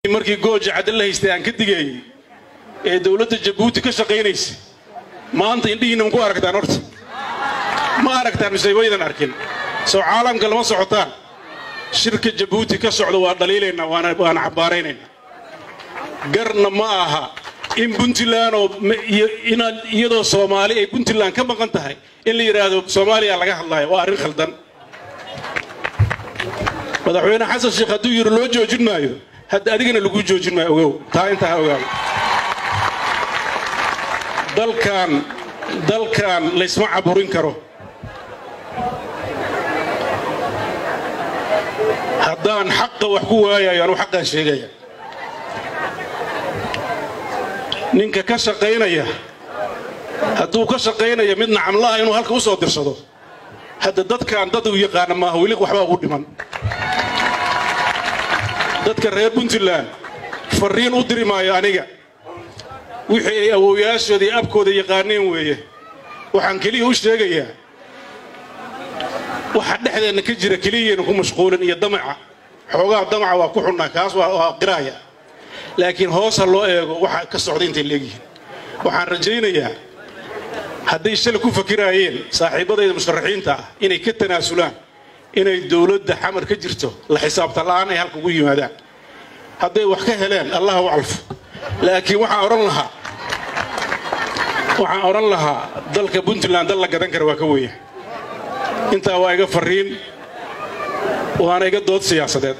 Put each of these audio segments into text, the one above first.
markii gooja cadde la haystay aan ka digeeyey ee dowladda jabuuti ka shaqaynaysa maanta indhihiinna ma ku aragtaan horta ma aragtaan mise waydan arkin soo caalamka lama socotaan shirka jabuuti ka socda waa dhaliilaynaa waana waana cabbaaraynaynaa garna ma aha in puntland oo inaad iyadoo soomaali ay puntland ka maqan tahay in la yidhaahdo soomaaliya laga hadlaayo waa arrin khaldan madaxweyne xasan sheekh hadduu yidhi loo joojin maayo hadda adigana lagu joojin maayo ogow taa intaa ha ogaado dalkan dalkan laysma caburin karo haddaan xaqa wax ku waayayo anuu xaqaan sheegaya ninka ka shaqaynaya hadduu ka shaqaynaya mid nacamlaha inuu halka u soo dirsado hadda dadkan dad uu yaqaana maaha weli waxbaa ugu dhiman dadka reer puntland farriin u diri maayo aniga wixii ay awowyaashooda iyo abkooda yaqaaneen weeye waxaan keliya u sheegayaa waxa dhexdeenna ka jira keliyaynu ku mashquulin iyo damaca xoogaha damaca waa ku xunnaa kaas waa qiraaya laakiin hoos ha loo eego waxa ka socda intay leegyihiin waxaan rajaynayaa hadday shalay ku fakiraayeen saaxiibbadayda musharaxiinta ah inay ka tanaasulaan inay dowladda xamar ka jirto la xisaabta la'aan ay halka ugu yimaadaan hadday wax ka heleen allah u calfo laakiin waxaan odhan lahaa waxaan odhan lahaa dalka puntland dal la gadan kara waa ka weya intaa waa iga farriin waana iga dood siyaasadeed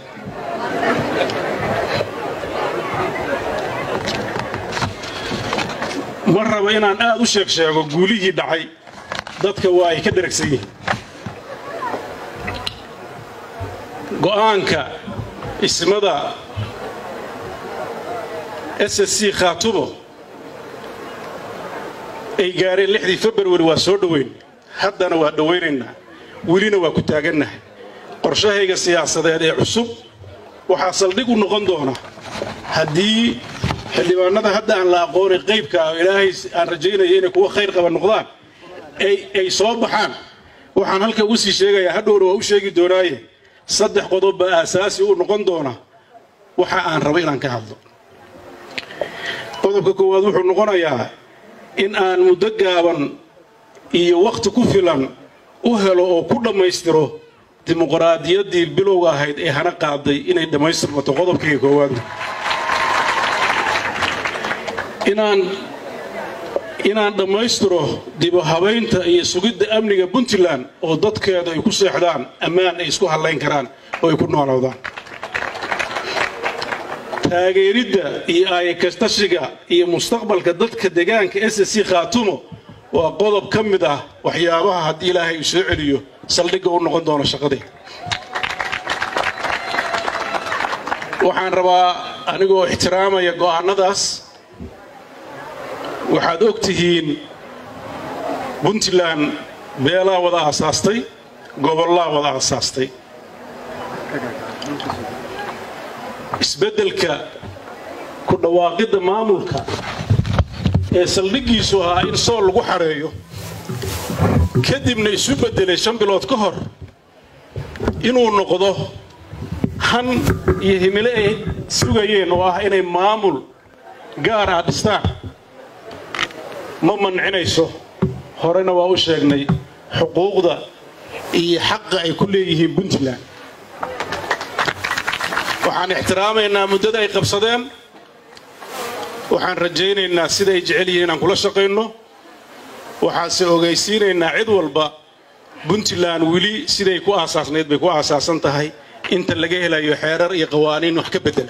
ma rabo inaan aad u sheeg sheego guulihii dhacay dadka waa ay ka dharagsan yihiin go'aanka ismada s s c khaatumo ay gaareen lixdii februari waa soo dhoweyn haddana waa dhowaynaynaa welina waa ku taagannahay qorshahayga siyaasadeed ee cusub waxaa saldhig u noqon doona haddii xildhibaanada hadda aan la aqoonay qaybka ah oo ilaahay aan rajaynaya inay kuwa khayr qaba noqdaan ay soo baxaan waxaan halka ugu sii sheegayaa hadhowna waa u sheegi doonaaye saddex qodob baa aasaasi u noqon doona waxa aan rabo inaan ka hadlo qodobka koowaad wuxuu noqonayaa in aan muddo gaaban iyo wakhti ku filan u helo oo ku dhammaystiro dimuqraadiyaddii bilowga ahayd ee hana qaaday inay dhammaystirmato qodobkayga koowaad inaan inaan dhammaystiro dibu habaynta iyo sugidda amniga puntland oo dadkeedu ay ku seexdaan ammaan ay isku hadlayn karaan oo ay ku noolowdaan taageeridda iyo aayakastashiga iyo mustaqbalka dadka deegaanka s c khaatumo waa qodob ka mid ah waxyaabaha haddii ilaahay uu soo celiyo saldhigga u noqon doono shaqadii waxaan rabaa anigoo ixtiraamaya go'aannadaas waxaad og tihiin puntland beelaa wada aasaastay gobollaa wada aasaastay isbeddelka ku dhawaaqidda maamulka ee saldhiggiisu ahaa in sool lagu xadheeyo kadibna isu beddelay shan bilood ka hor inuu noqdo han iyo himilo ay sugayeen oo ah inay maamul gaar ah dhistaan ma mancinayso horena waa u sheegnay xuquuqda iyo xaqa ay ku leeyihiin puntland waxaan ixtiraamaynaa muddada ay qabsadeen waxaan rajaynaynaa sida ay jecel yihiin inaan kula shaqayno waxaanse ogaysiinaynaa cid walba puntland weli siday ku aasaasnayd bay ku aasaasan tahay inta laga helayo xeerar iyo qawaaniin wax ka beddela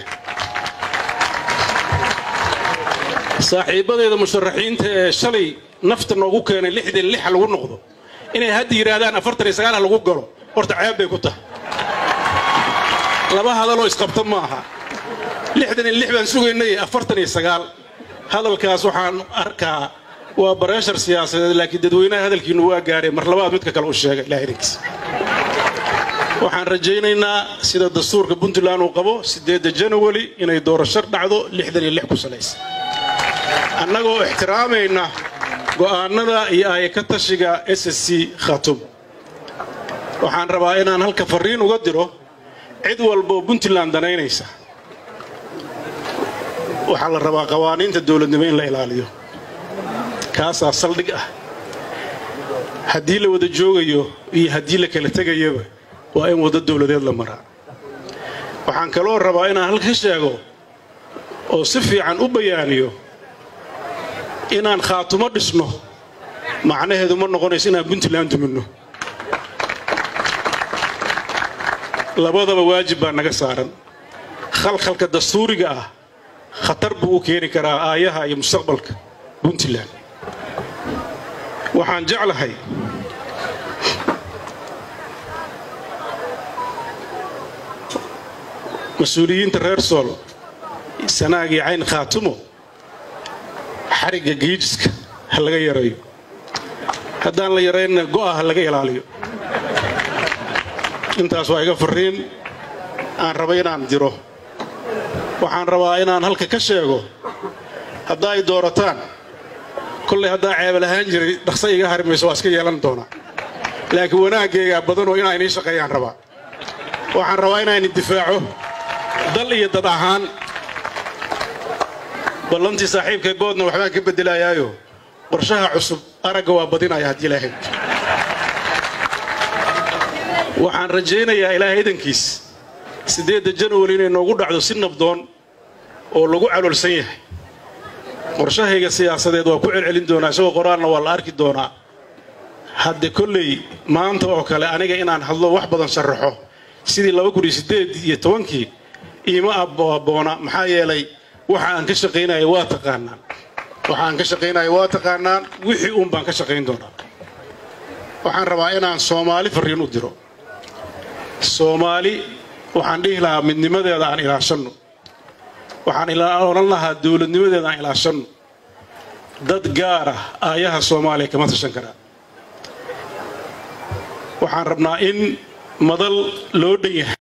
saaxiibbadeeda musharaxiinta ee shalay nafta noogu keenay lixdan lixa lagu noqdo inay hadda yidhaahdaan afartan iyo sagaalha lagu galo horta ceeb bay ku tahay laba hadaloo isqabta ma aha lixdan iyo lix baan sugaynay afartan iyo sagaal hadalkaas waxaan arkaa waa bareeshar siyaasadeed laakiin dadweynaha hadalkiinu waa gaareen mar labaad midka kale u sheegay ilaah idinkiis waxaan rajaynaynaa sida dastuurka puntland uu qabo siddeedda janawari inay doorasho dhacdo lixdan iyo lix ku salaysa annagoo ixtiraamayna go'aannada iyo aayaka tashiga s s c khatum waxaan rabaa inaan halka farriin uga diro cid walboo puntland danaynaysa waxaa la rabaa qawaaniinta dowladnimo in la ilaaliyo kaasaa saldhig ah haddii la wada joogayo iyo haddii la kala tegayaba waa in waddo dowladeed la maraa waxaan kaloo rabaa inaan halka sheego oo si fiican u bayaaniyo inaan khaatumo dhisno macnaheedu ma noqonayso inaan puntland duminno labadaba waajib baa naga saaran khalkhalka dastuuriga ah khatar buu u keeni karaa aayaha iyo mustaqbalka puntland waxaan jeclahay mas-uuliyiinta reer sool sanaagii cayn khaatumo xarigga giijiska ha laga yarayo haddaan la yaraynna go'a ha laga ilaaliyo intaas waa iga farriin aan raba inaan diro waxaan rabaa inaan halka ka sheego haddaa ay doorataan kollay haddaa ceebal ahaan jiray dhaqsa iga harimayso waa iska yeelan doonaa laakiin wanaaggeegaa badanoo inaa inii shaqeeyaan rabaa waxaan rabaa inaan difaaco dal iyo dad ahaan ballantii saaxiibka goodna waxbaan ka beddelayaayo qorshaha cusub aragga waa badinaya haddii ilaahay waxaan rajaynayaa ilaahay idankiis siddeedda janwari inay noogu dhacdo si nabdoon oo lagu caloolsan yahay qorshahayga siyaasadeed waa ku celcelin doonaa isagoo qoraalna waa la arki doonaa hadde kolley maanta oo kale aniga inaan hadlo wax badan sharaxo sidii iyo tobankii iima abboona maxaa yeelay waxa aan ka shaqaynaya waa taqaanaan waxa aan ka shaqaynaya waa taqaanaan wixii uun baan ka shaqayn doonaa waxaan rabaa inaan soomaali farriin u diro soomaali waxaan dhihi lahaa midnimadeeda aan ilaashanno waxaan odhan lahaa dowladnimadeeda aan ilaashanno dad gaar ah aayaha soomaaliya kama tashan karaa waxaan rabnaa in madal loo dhan yahay